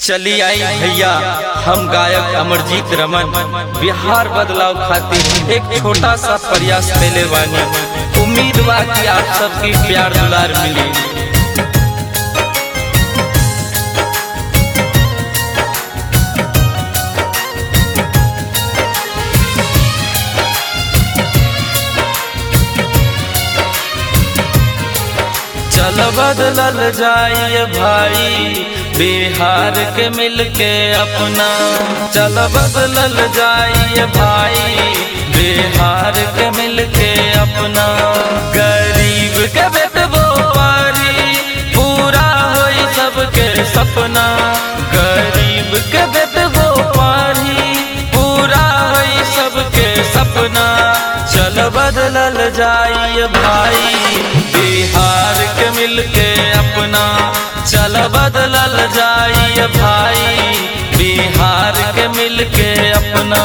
चली आई भैया हम गायक अमरजीत रमन बिहार बदलाव खातिर एक छोटा सा प्रयास कैले बानी उम्मीद बा कि आप सबकी प्यार दुलार मिली चल बदलल जाइए भाई बिहार के मिलके अपना चल बदलल जाइए भाई बिहार के मिलके अपना गरीब के बेटबो पारी पूरा होई सबके सपना गरीब के बेटबो पारी पूरा होई सबके सपना चल बदलल जाइए भाई बिहार के मिलके अपना चल बदलल जाइए भाई बिहार के मिलके अपना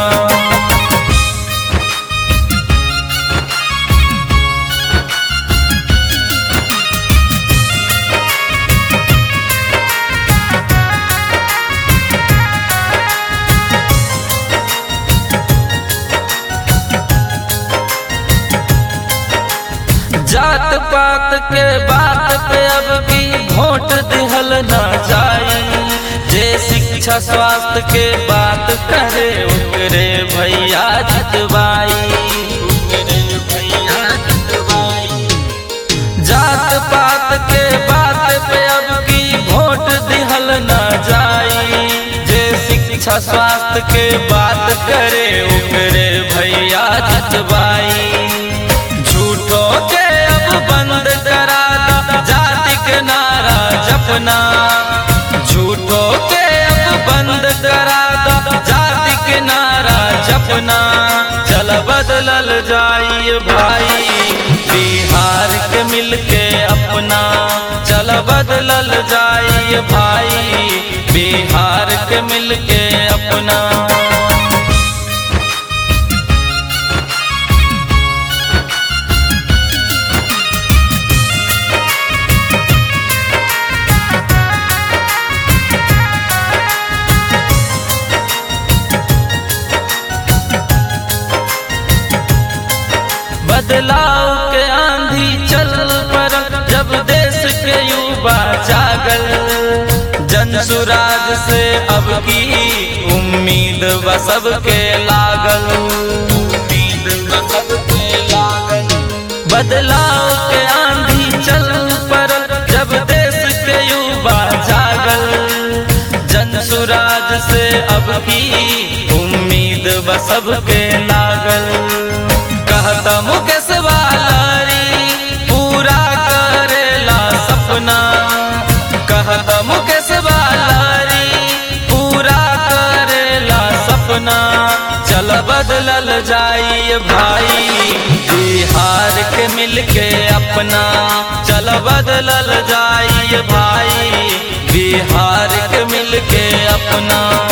जात पात के बात पे अब भी वोट दिहल ना जाई जे शिक्षा स्वास्थ्य के बात करे ओकरे भैया जितवाई ओकरे भैया जितवाई जात पात के बात पे अब की वोट दिहल ना जाई जे शिक्षा स्वास्थ्य के बात करे ओकरे भैया जितवाई झूठो के अब बंद करा दा जाति के नारा जपना झूठो के अब बंद करा दा जाति के नारा जपना चल बदलल जाइए भाई बिहार के मिलके अपना चल बदलल जाइए भाई बिहार के मिलके अपना बदलाव के आंधी चल पर जब देश के युवा जागल जन सुराज से अब की उम्मीद व सबके लागल उम्मीद व सबके लागल बदलाव के आंधी चल पर जब देश के युवा जागल जन सुराज से अब की उम्मीद व सबके लागल कहता मुकेश वालारी पूरा करेला सपना कहता मुकेश वालारी पूरा करेला सपना चल बदलल जाइए भाई बिहार के मिलके अपना चल बदलल जाइए भाई बिहार के मिलके अपना